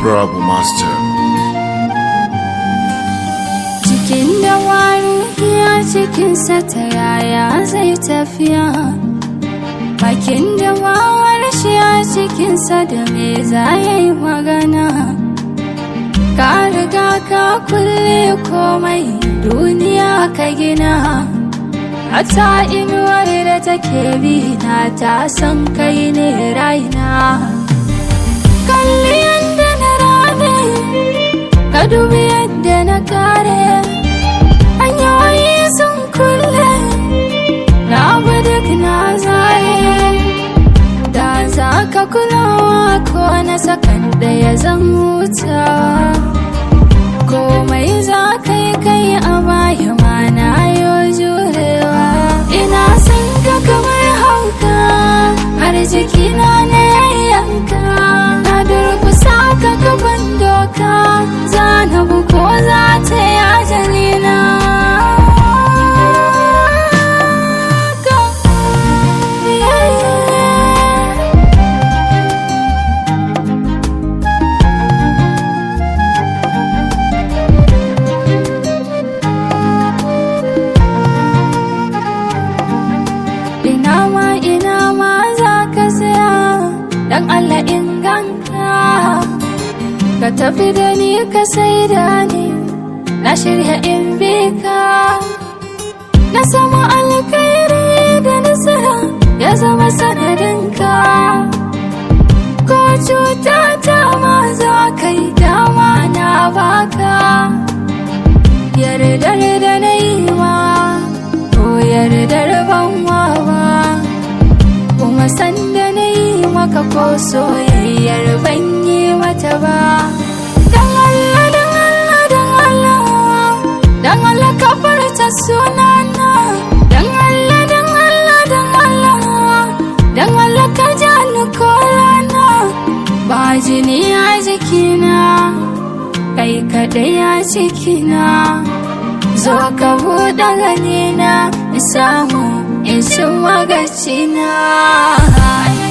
Honorable Master. cikin da ya cikinsa ta yaya zai tafiya bakin da shi a cikinsa da me za ya yi magana ka riga ka kulle komai duniya ka gina Hata inuwar da take bi na ta san kai ne raina kalli yadda na rame ka dubi yadda na kare hanyoyi sun kulle na abu duk na zaye da za ka kulawa ko na sakan da ya zan huta komai za ka yi kai a baya ma na yo jurewa ina son ka kamar hauka har jikina na yanka na durkusa ka gaban doka za na buko za ta yi ajalina ina ma ina ma za ka saya dan Allah inganta ka tafi da ni ka sai da ni na shirya in bi ka na sama alkhairi da nasara ya zama sanadinka ko cuta ta ma za ka yi dama na baka yardar da na yi ma ko yardar ban wawa kuma sanda na yi maka ko soyayyar ban yi mata ba dan Allah dan Allah dan Allah dan Allah ka farta sunana dan Allah dan Allah dan Allah dan Allah ka ja ni korana ba jini a jikina kai kadai a cikina zo ka buɗe ganina in samu in cin magacina